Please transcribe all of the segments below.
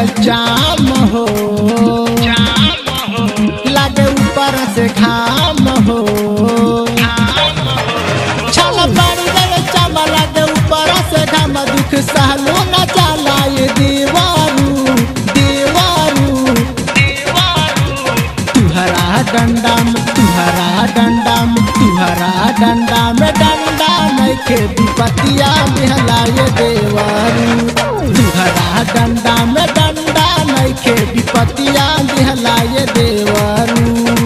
गए जाम हो लागे ऊपर से घाम हो छल पड़ गए चाम लागे ऊपर से घाम दुख सहलो न जाला ये दीवारू दीवारू तुहरा डंडा में तुहरा डंडा में तुहरा डंडा में डंडा नइखे विपतिया बिहलाए देवारू तुहरा डंडा में डंडा नइखे विपतिया बिहलाए देवारू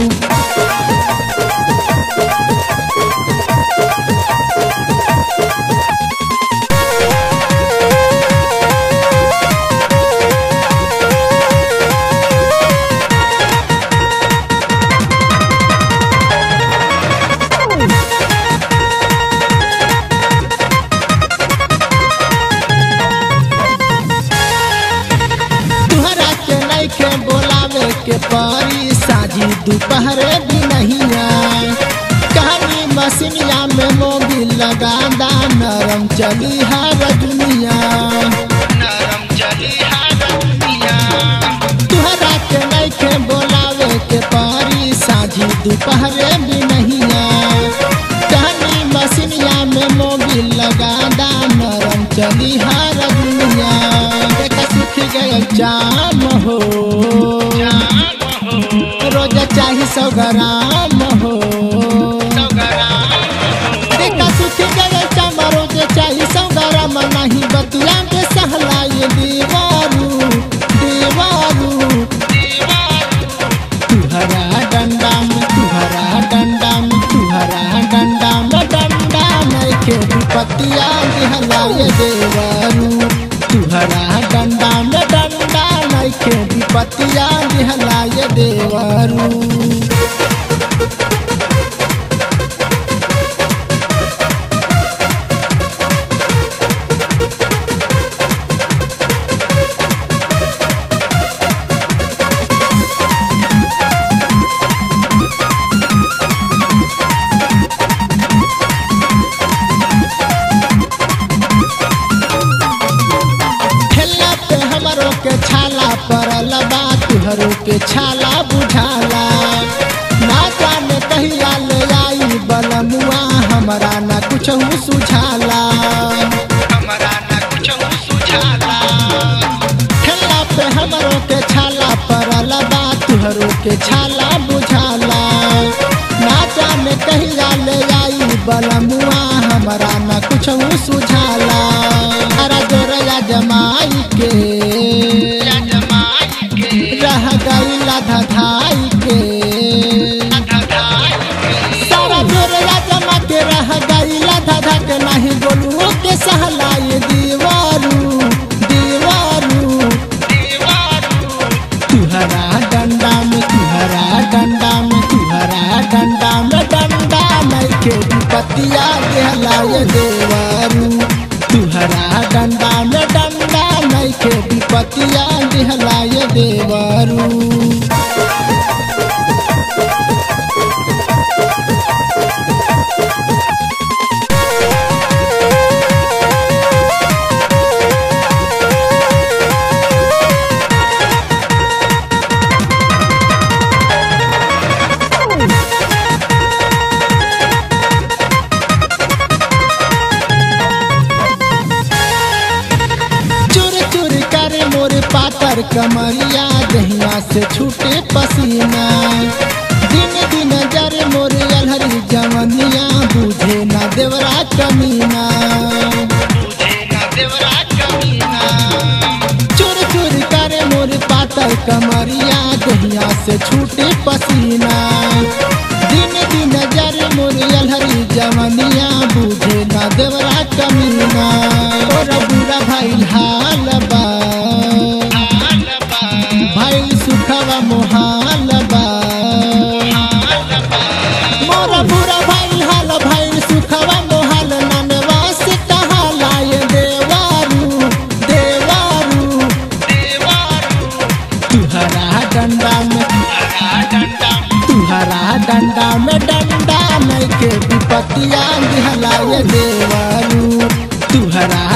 तुहरा के नइखे बोलावे के परी साझी दोपहरे भी नहीं आए कहानी मसीनिया में मोबिल लगा दा नरम चली हर दुनिया तुहरा के नइखे बोलावे के परी साझी दोपहरे भी नहीं आए कहानी मसीनिया में मोबिल लगा दा नरम चली हर दुनिया देखा सुख गए जाम हो रोज चाही सौ ग्राम हो देखा सुख गए जाम रोज चाही सौ ग्राम नहीं बतिया के सहलाए दीवारू दीवारू तुहरा डंडा में तुहरा डंडा में तुहरा डंडा में डंडा नइखे विपतिया बिहलाए देवारू तुहरा डंडा में डंडा नइखे विपतिया बिहलाए देवारू खेलना पे हमरो के छाला पड़ल बा तुहरो के छाला बुझाला ना जाने कहिया ले आई बलमुआ हमरा ना कुछ सुझाला खेलना पे हमरो के छाला पड़ल बा तुहरो के छाला बुझाला ना जाने कहिया ले आई बलमुआ हमरा ना कुछ सुझाला अरे जोरया जमाई के रह गईला धधाई के सारा जोरया जमा के रह गईला धधा के नहीं बोलू के सहलाए दीवारू दीवारू तुहरा डंडा में तुहरा डंडा में तुहरा डंडा में डंडा नइखे विपतिया कहलाए देवारू तुहरा डंडा में डंडा नइखे विपतिया कहलाए देवारू चुर चुर करे मोर पातर कमरिया दहिया से छूटे पसीना दिन दिन जरे मोर अलहरी जवनिया बुझे ना देवरा कमीना चुर चुर करे मोर पातर कमरिया दहिया से छूटे पसीना दिन दिन जरे मोर अलहरी जवनिया बुझे ना देवरा कमीना और बुरा भाई हाल बा भाई सुखवा मोहाल बा मोरा बुरा भाई हाल भाई सुखवा मोहाल ननवा से कहालाए देवारू देवारू तुहरा डंडा में तुहरा डंडा में डंडा नहीं के विपतिया दिहलाए देवारू तुहरा